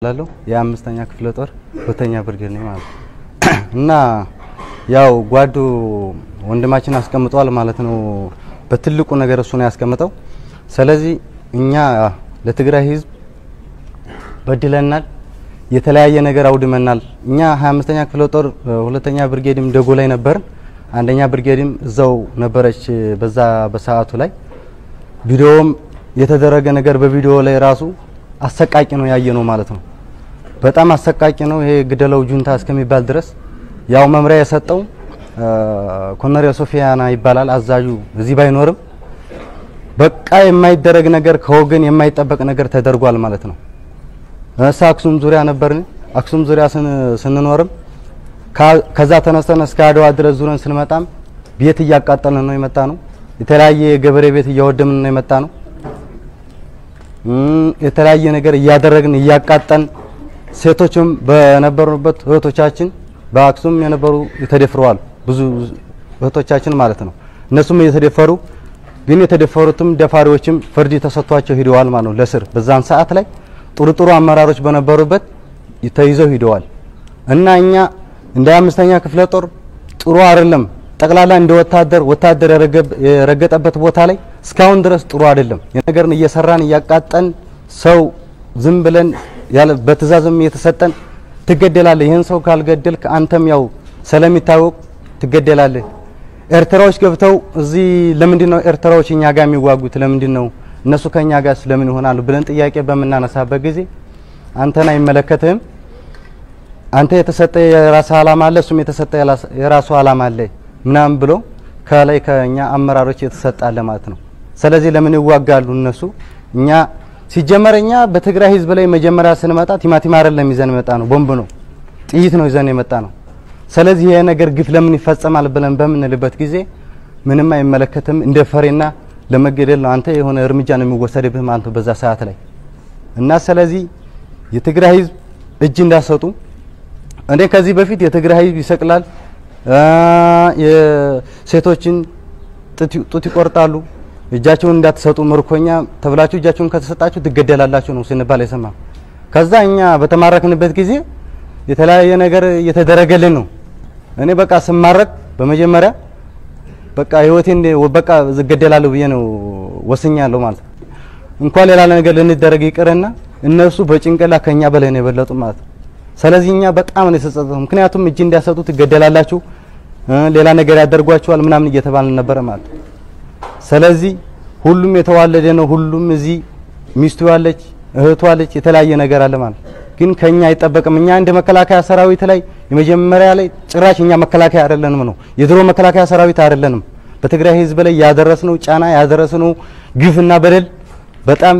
ላለው የአምስተኛ ክፍለ ጦር ሁለተኛ ብርጌድ ነኝ ማለት ነው። እና ያው ጓዱ ወንድማችን አስቀምጧል ማለት ነው። በትልቁ ነገር እሱ ነው ያስቀምጠው። ስለዚህ እኛ ለትግራይ ህዝብ በድለናል፣ የተለያየ ነገር አውድመናል። እኛ 25ኛ ክፍለ ጦር ሁለተኛ ብርጌድም ደጎ ላይ ነበርን። አንደኛ ብርጌድም እዛው ነበረች። በዛ በሰዓቱ ላይ ቪዲዮም የተደረገ ነገር በቪዲዮ ላይ ራሱ አሰቃቂ ነው ያየ ነው ማለት ነው። በጣም አሰቃቂ ነው። ይሄ ግደለው ጁንታ እስከሚባል ድረስ ያው መምሪያ የሰጠው ኮሎኔል ሶፊያና ይባላል አዛዡ እዚህ ባይኖርም በቃ የማይደረግ ነገር ከወገን የማይጠበቅ ነገር ተደርጓል ማለት ነው። እሳ አክሱም ዙሪያ ነበርን። አክሱም ዙሪያ ስንኖርም ከዛ ተነስተን እስከ አድዋ ድረስ ዙረን ስንመጣም ቤት እያቃጠልን ነው የመጣ ነው። የተለያየ የገበሬ ቤት እያወደምን ነው የመጣ ነው። የተለያየ ነገር እያደረግን እያቃጠን ሴቶችም በነበሩበት እህቶቻችን በአክሱም የነበሩ የተደፍረዋል ብዙ እህቶቻችን ማለት ነው። እነሱም እየተደፈሩ ግን የተደፈሩትም ደፋሪዎችም ፍርድ ተሰጥቷቸው ሂደዋል ማለት ነው ለስር በዛን ሰዓት ላይ ጥሩ ጥሩ አመራሮች በነበሩበት ተይዘው ሂደዋል እና እኛ እንደ አምስተኛ ክፍለ ጦር ጥሩ አይደለም። ጠቅላላ እንደ ወታደር ወታደር የረገጠበት ቦታ ላይ እስካሁን ድረስ ጥሩ አይደለም። የነገርን እየሰራን እያቃጠን ሰው ዝም ብለን ያለ በትእዛዝም የተሰጠን ትገደላለህ። ይህን ሰው ካልገደልክ አንተም ያው ስለሚታወቅ ትገደላለህ። ኤርትራዎች ገብተው እዚህ ለምንድን ነው ኤርትራዎች እኛ ጋር የሚዋጉት? ለምንድን ነው እነሱ ከኛ ጋር ስለምን ይሆናሉ ብለን ጥያቄ በምናነሳበት ጊዜ አንተን አይመለከትህም፣ አንተ የተሰጠ የራስ አላማ አለ፣ እሱም የተሰጠ የራሱ አላማ አለ ምናምን ብሎ ከላይ ከኛ አመራሮች የተሰጣለ ማለት ነው። ስለዚህ ለምን ይዋጋሉ እነሱ? እኛ ሲጀመር እኛ በትግራይ ህዝብ ላይ መጀመሪያ ስንመጣ ቲማቲም አይደለም ይዘን የመጣ ነው፣ ቦምብ ነው፣ ጥይት ነው ይዘን የመጣ ነው። ስለዚህ ይሄ ነገር ግፍ ለምን ይፈጸማል ብለን በምንልበት ጊዜ ምንም አይመለከትም፣ እንደ ፈሬና ለመገደል ነው አንተ የሆነ እርምጃ ነው የሚወሰድብህ ማለት ነው በዛ ሰዓት ላይ እና ስለዚህ የትግራይ ህዝብ እጅ እንዳሰጡ እኔ ከዚህ በፊት የትግራይ ህዝብ ይሰቅላል፣ የሴቶችን ጡት ይቆርጣሉ፣ እጃቸውን እንዳትሰጡ ምርኮኛ ተብላችሁ እጃችሁን ከተሰጣችሁ ትገደላላችሁ ነው ስንባል የሰማ ከዛ እኛ በተማረክንበት ጊዜ የተለያየ ነገር እየተደረገልን ነው። እኔ በቃ ስማረክ በመጀመሪያ በቃ ህይወቴን በቃ እገደላለሁ ብዬ ነው ወስኛለሁ ማለት ነው። እንኳን ሌላ ነገር ልንደረግ ይቅርና እነሱ በጭንቅላ ከኛ በላይ ነው የበለጡ ማለት ነው። ስለዚህ እኛ በጣም ነው የተጸጸተው። ምክንያቱም እጅ እንዲያሰጡ ትገደላላችሁ፣ ሌላ ነገር ያደርጓችኋል ምናምን እየተባልን ነበረ ማለት ነው። ስለዚህ ሁሉም የተዋለደ ነው። ሁሉም እዚህ ሚስቱ ያለች እህቱ አለች፣ የተለያየ ነገር አለ ማለት ግን ከኛ አይጠበቅም። እኛ እንደ መከላከያ ሰራዊት ላይ የመጀመሪያ ላይ ጭራሽ እኛ መከላከያ አይደለንም ነው የድሮ መከላከያ ሰራዊት አይደለንም። በትግራይ ህዝብ ላይ ያደረስነው ጫና ያደረስነው ግፍና በደል በጣም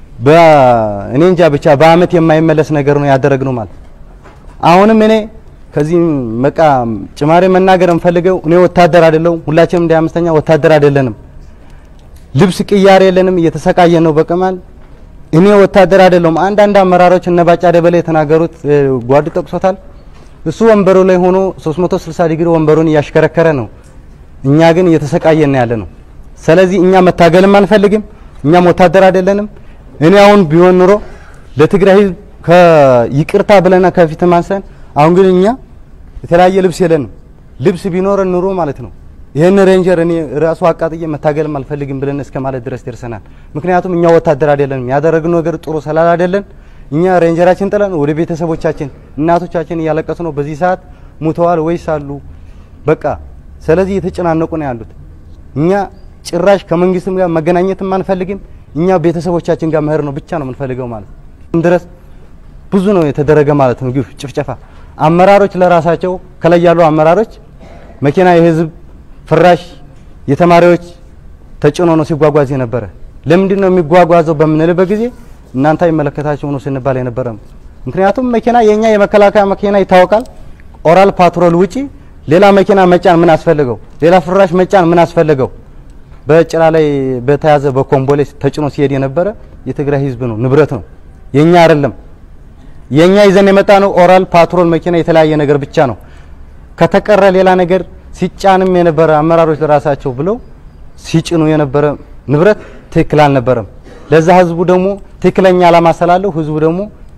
እኔ እንጃ ብቻ በአመት የማይመለስ ነገር ነው ያደረግነው ማለት አሁንም እኔ ከዚህ መቃ ጭማሪ መናገር እንፈልገው እኔ ወታደር አይደለሁም። ሁላችንም እንደ አምስተኛ ወታደር አይደለንም። ልብስ ቅያሬ የለንም። እየተሰቃየን ነው በቀማል እኔ ወታደር አይደለሁም። አንዳንድ አመራሮች እነ ባጫ ደበላ የተናገሩት ጓድ ጠቅሶታል። እሱ ወንበሩ ላይ ሆኖ 360 ዲግሪ ወንበሩን እያሽከረከረ ነው። እኛ ግን እየተሰቃየን ያለ ነው። ስለዚህ እኛ መታገልም አንፈልግም። እኛም ወታደር አይደለንም። እኔ አሁን ቢሆን ኑሮ ለትግራይ ህዝብ ከይቅርታ ብለና ከፊት ማንሰን አሁን ግን እኛ የተለያየ ልብስ የለንም። ልብስ ቢኖረን ኑሮ ማለት ነው ይህን ሬንጀር እኔ ራሱ አቃጥዬ መታገልም አልፈልግም ብለን እስከ ማለት ድረስ ደርሰናል። ምክንያቱም እኛ ወታደር አይደለንም። ያደረግነው ነገር ጥሩ ስላል አይደለን እኛ ሬንጀራችን ጥለን ወደ ቤተሰቦቻችን እናቶቻችን እያለቀሱ ነው። በዚህ ሰዓት ሙተዋል ወይስ አሉ? በቃ ስለዚህ የተጨናነቁ ነው ያሉት። እኛ ጭራሽ ከመንግስትም ጋር መገናኘትም አንፈልግም። እኛ ቤተሰቦቻችን ጋር መሄድ ነው ብቻ ነው የምንፈልገው ማለት ነው። ድረስ ብዙ ነው የተደረገ ማለት ነው ግፍ፣ ጭፍጨፋ። አመራሮች ለራሳቸው ከላይ ያሉ አመራሮች መኪና የህዝብ ፍራሽ የተማሪዎች ተጭኖ ነው ሲጓጓዝ የነበረ። ለምንድን ነው የሚጓጓዘው በምንልበት ጊዜ እናንተ አይመለከታችሁ ነው ስንባል የነበረ። ምክንያቱም መኪና የኛ የመከላከያ መኪና ይታወቃል። ኦራል ፓትሮል ውጪ ሌላ መኪና መጫን ምን አስፈልገው? ሌላ ፍራሽ መጫን ምን አስፈልገው? በጭራ ላይ በተያዘ በኮምቦሌ ተጭኖ ሲሄድ የነበረ የትግራይ ህዝብ ነው፣ ንብረት ነው፣ የኛ አይደለም። የኛ ይዘን የመጣ ነው ኦራል ፓትሮል መኪና የተለያየ ነገር ብቻ ነው። ከተቀረ ሌላ ነገር ሲጫንም የነበረ አመራሮች ለራሳቸው ብለው ሲጭኑ የነበረ ንብረት ትክክል አልነበረም። ለዛ ህዝቡ ደግሞ ትክክለኛ ዓላማ ስላለው ህዝቡ ደግሞ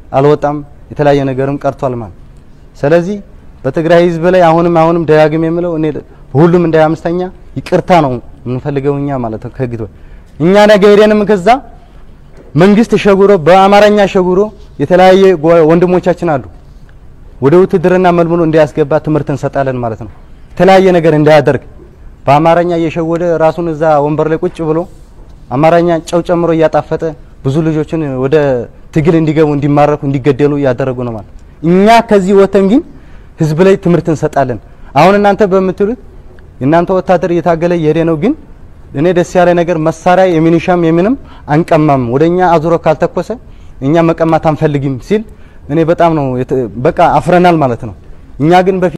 አልወጣም፣ የተለያየ ነገርም ቀርቷል ማለት ስለዚህ በትግራይ ህዝብ ላይ አሁንም አሁንም ደጋግም የምለው እኔ ሁሉም እንደ አምስተኛ ይቅርታ ነው የምንፈልገው እኛ ማለት ነው። ከህግ እኛ ነገ ሄደንም ከዛ መንግስት ሸጉሮ በአማርኛ ሸጉሮ የተለያየ ወንድሞቻችን አሉ ወደ ውትድርና መልምሎ እንዲያስገባ ትምህርት እንሰጣለን ማለት ነው። የተለያየ ነገር እንዳያደርግ በአማርኛ እየሸወደ ራሱን እዛ ወንበር ላይ ቁጭ ብሎ አማርኛ ጨው ጨምሮ እያጣፈጠ ብዙ ልጆችን ወደ ትግል እንዲገቡ እንዲማረኩ እንዲገደሉ እያደረጉ ነው ማለት እኛ ከዚህ ወተን ግን ህዝብ ላይ ትምህርት እንሰጣለን። አሁን እናንተ በምትሉት የእናንተ ወታደር እየታገለ እየሄደ ነው። ግን እኔ ደስ ያለ ነገር መሳሪያ የሚኒሻም የምንም አንቀማም፣ ወደኛ አዙሮ ካልተኮሰ እኛ መቀማት አንፈልግም ሲል እኔ በጣም ነው በቃ አፍረናል ማለት ነው። እኛ ግን በፊት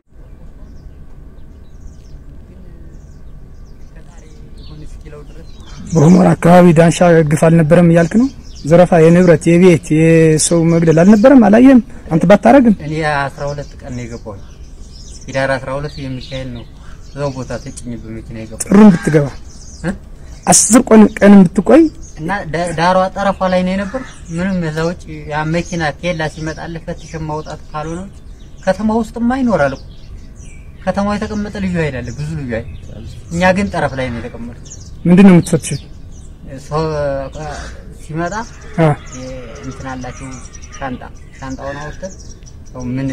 በሁመራ አካባቢ ዳንሻ ግፍ አልነበረም እያልክ ነው? ዘረፋ፣ የንብረት፣ የቤት፣ የሰው መግደል አልነበረም? አላየህም? አንተ ባታረግም እኔ 12 ቀን ነው የገባሁኝ። ሂዳር 12 የሚካኤል ነው እዛው ቦታ ተጭኝ በመኪና የገባሁ ጥሩም ብትገባ አስር ቀን ቀን ብትቆይ እና ዳሯ ጠረፏ ላይ ነው የነበር። ምንም እዛ ውጭ ያ መኪና ኬላ ሲመጣልህ ፈትሽ ማውጣት ካልሆነ ውጭ ከተማ ውስጥማ ይኖራል እኮ ከተማው የተቀመጠ ልዩ ኃይል አለ፣ ብዙ ልዩ ኃይል። እኛ ግን ጠረፍ ላይ ነው የተቀመጠው። ምንድን ነው የምትፈትሽው? ሰው ሲመጣ አ እንትን አላቸው ሻንጣ ሻንጣውን አውጥተን ያው ምን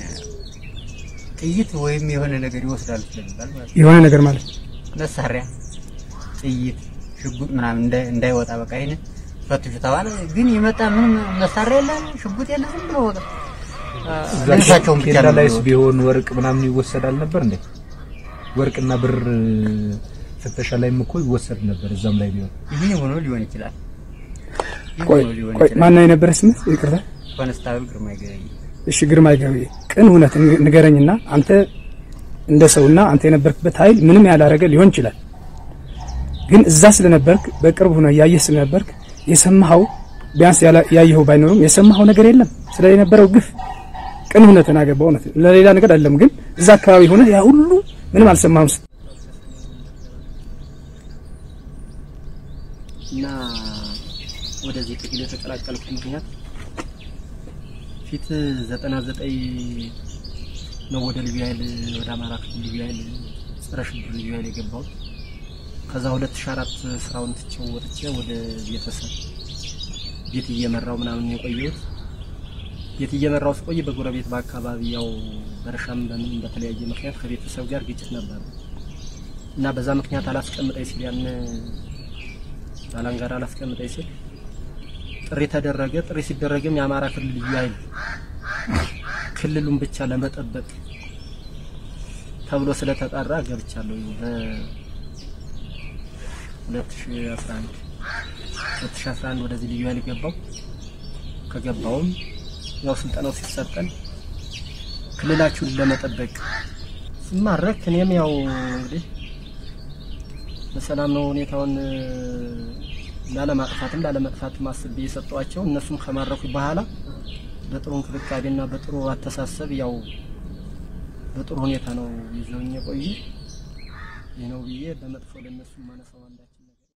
ጥይት ወይም የሆነ ነገር ይወስዳሉ ስለሚባል ማለት ነው። የሆነ ነገር ማለት መሳሪያ ጥይት፣ ሽጉጥ ምናምን እንዳይ- እንዳይወጣ በቃ ይሄን ፈትሹ ተባለ። ግን የመጣ ምንም መሳሪያ የለ፣ ሽጉጥ የለ፣ ዝም ብሎ በቃ ልብሳቸውን ብቻ ኬላ ነው ላይስ የሚወጡት። ቢሆን ወርቅ ምናምን ይወሰዳል ነበር እንዴ? ወርቅና ብር ፍተሻ ላይም እኮ ይወሰድ ነበር። እዛም ላይ ቢሆን ይሄ ሆኖ ሊሆን ይችላል። ይህ ቆይ ሆኖ ሊሆን ቆይ ይችላል። ማን ነው የነበረ ስምህ? ይቅርታ ኮንስታብል ግርማ ይገኝ እሺ ግርማ ይገቢ ቅን እውነት ንገረኝና አንተ እንደ ሰውና አንተ የነበርክበት ኃይል ምንም ያላረገ ሊሆን ይችላል። ግን እዛ ስለነበርክ በቅርብ ሆነ ያየህ ስለነበርክ የሰማኸው ቢያንስ ያላ- ያየኸው ባይኖርም የሰማኸው ነገር የለም ስለ የነበረው ግፍ ቅን እውነት ተናገር። በእውነት ለሌላ ነገር አይደለም። ግን እዛ አካባቢ ሆነ ያ ሁሉ ምንም አልሰማህም። ስ- እና ወደዚህ ትግል የተቀላቀልኩ ምክንያት ፊት ዘጠና ዘጠኝ ነው ወደ ልዩ ኃይል ወደ አማራ ክልል ልዩ ኃይል ጸረ ሽብር ልዩ ኃይል የገባሁት። ከዛ 2004 ስራውን ትቼው ወጥቼ ወደ ቤተሰብ ቤት እየመራው ምናምን የቆየሁት ቤት እየመራው ስቆይ በጎረቤት በአካባቢ ያው በእርሻም በምን በተለያየ ምክንያት ከቤተሰብ ጋር ግጭት ነበር እና በዛ ምክንያት አላስቀምጠኝ ሲል ያን ባላንጋራ አላስቀምጠኝ ሲል ጥሪ ተደረገ። ጥሪ ሲደረግም የአማራ ክልል ልዩ ኃይል ክልሉን ብቻ ለመጠበቅ ተብሎ ስለተጠራ ገብቻለሁ። በ2011 2011 ወደዚህ ልዩ ኃይል ገባው። ከገባውም ያው ስልጠናው ሲሰጠን ክልላችሁን ለመጠበቅ ስማረክ እኔም ያው እንግዲህ በሰላም ነው ሁኔታውን ላለማጥፋትም ላለመጥፋትም አስቤ የሰጠዋቸው እነሱም ከማረኩ በኋላ በጥሩ እንክብካቤና በጥሩ አተሳሰብ ያው በጥሩ ሁኔታ ነው ይዘውኝ የቆዩ። ይህ ነው ብዬ በመጥፎ ለነሱ ማነሳው አንዳች